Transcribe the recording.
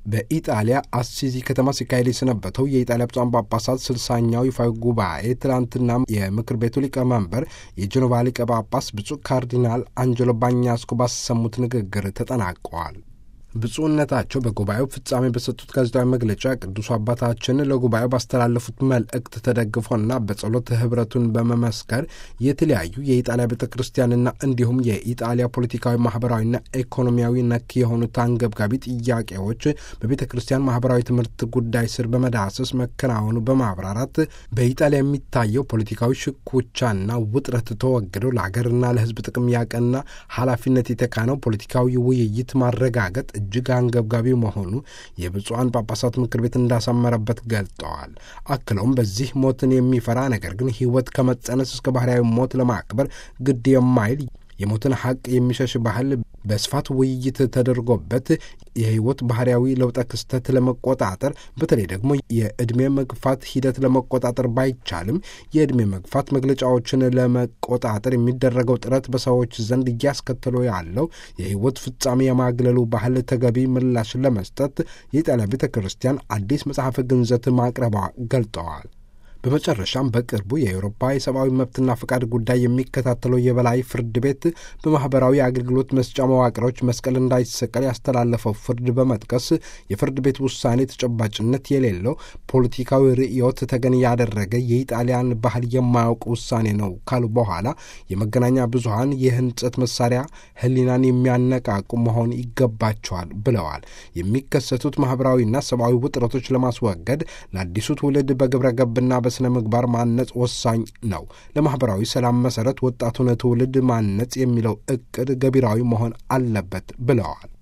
በኢጣሊያ አሲዚ ከተማ ሲካሄድ የሰነበተው የኢጣሊያ ብፁዓን ጳጳሳት ስልሳኛው ይፋዊ ጉባኤ ትላንትና የምክር ቤቱ ሊቀመንበር የጀኖቫ ሊቀ ጳጳስ ብፁዕ ካርዲናል አንጀሎ ባኛስኮ ባሰሙት ንግግር ተጠናቀዋል። ብፁዕነታቸው በጉባኤው ፍጻሜ በሰጡት ጋዜጣዊ መግለጫ ቅዱሱ አባታችን ለጉባኤው ባስተላለፉት መልእክት ተደግፎና በጸሎት ህብረቱን በመመስከር የተለያዩ የኢጣሊያ ቤተ ክርስቲያንና እንዲሁም የኢጣሊያ ፖለቲካዊ፣ ማህበራዊና ኢኮኖሚያዊ ነክ የሆኑት አንገብጋቢ ጥያቄዎች በቤተ ክርስቲያን ማህበራዊ ትምህርት ጉዳይ ስር በመዳሰስ መከናወኑ በማብራራት በኢጣሊያ የሚታየው ፖለቲካዊ ሽኩቻና ውጥረት ተወግደው ለሀገርና ለህዝብ ጥቅም ያቀና ኃላፊነት የተካነው ፖለቲካዊ ውይይት ማረጋገጥ እጅግ አንገብጋቢ መሆኑ የብፁዓን ጳጳሳት ምክር ቤት እንዳሰመረበት ገልጠዋል። አክለውም በዚህ ሞትን የሚፈራ ነገር ግን ህይወት ከመጸነስ እስከ ባህርያዊ ሞት ለማክበር ግድ የማይል የሞትን ሐቅ የሚሸሽ ባህል በስፋት ውይይት ተደርጎበት የህይወት ባህርያዊ ለውጠ ክስተት ለመቆጣጠር በተለይ ደግሞ የዕድሜ መግፋት ሂደት ለመቆጣጠር ባይቻልም የዕድሜ መግፋት መግለጫዎችን ለመቆጣጠር የሚደረገው ጥረት በሰዎች ዘንድ እያስከተለው ያለው የህይወት ፍጻሜ የማግለሉ ባህል ተገቢ ምላሽ ለመስጠት የኢጣሊያ ቤተ ክርስቲያን አዲስ መጽሐፈ ግንዘት ማቅረቧ ገልጠዋል። በመጨረሻም በቅርቡ የአውሮፓ የሰብአዊ መብትና ፈቃድ ጉዳይ የሚከታተለው የበላይ ፍርድ ቤት በማህበራዊ አገልግሎት መስጫ መዋቅሮች መስቀል እንዳይሰቀል ያስተላለፈው ፍርድ በመጥቀስ የፍርድ ቤት ውሳኔ ተጨባጭነት የሌለው ፖለቲካዊ ርዕዮት ተገን ያደረገ የኢጣሊያን ባህል የማያውቅ ውሳኔ ነው ካሉ በኋላ የመገናኛ ብዙኃን የህንጸት መሳሪያ ህሊናን የሚያነቃቁ መሆን ይገባቸዋል ብለዋል። የሚከሰቱት ማህበራዊና ሰብአዊ ውጥረቶች ለማስወገድ ለአዲሱ ትውልድ በግብረ ገብና በስነ ምግባር ማነጽ ወሳኝ ነው። ለማህበራዊ ሰላም መሰረት ወጣቱን ትውልድ ማነጽ የሚለው እቅድ ገቢራዊ መሆን አለበት ብለዋል።